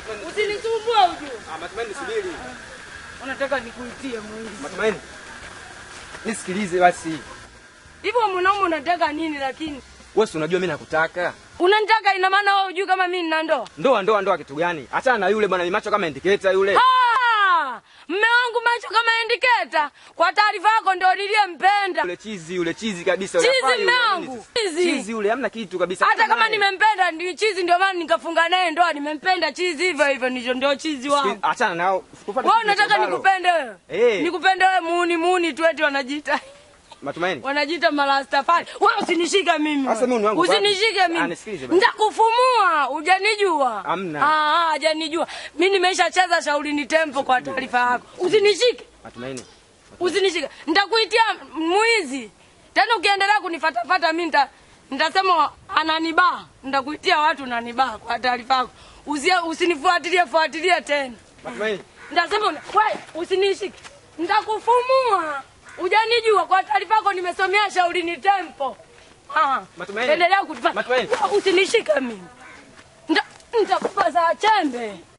Matumaini. Usinisumbue ujue. Ah, Matumaini subiri. Unataka nikuitie mwizi. Matumaini. Nisikilize basi. Hivyo mwanaume unataka nini lakini? Wewe si unajua mimi nakutaka. Unanitaka ina maana wewe hujui kama mimi nina ndoa? Ndoa ndoa ndoa kitu gani? Achana na yule bwana macho kama indiketa yule. Ah! Mme wangu macho kama indiketa. Kwa taarifa yako ndio niliyempenda. Yule chizi yule chizi kabisa Chizi unafaa yule, mme yaani wangu, sasa. chizi. Chizi yule hamna kitu kabisa. Hata kama naye. nimempenda ni chizi ndio maana nikafunga naye ndoa nimempenda chizi hivyo hivyo ndicho ndio chizi wangu. Achana nao. Sikupata Wewe chizi unataka chobalo. nikupende wewe? Eh. Nikupende wewe muuni muuni tu eti wanajiita. Matumaini. Wanajiita marastafari. Wewe usinishike mimi. Sasa mimi ni wangu Usinishike wapi? Ah, mimi. nisikilize basi. Nitakufumua, hujanijua. Hamna. Ah, ah, hujanijua. Mimi nimeshacheza shauri ni tempo kwa taarifa yako. Usinishike. Matumaini. Usinishike. Nitakuitia mwizi. Tena ukiendelea kunifatafata mimi nita nitasema ananibaa. Nitakuitia watu nanibaa kwa taarifa yako. Usia- Usinifuatilie fuatilie tena. Matumaini. Nitasema una- wewe usinishike. Nitakufumua. Hujanijua kwa taarifa yako nimesomea shauri ni tempo. Ah. Matumaini. Endelea kutufanya. Matumaini. Usinishike mimi. Nita- Nitakupa za chembe.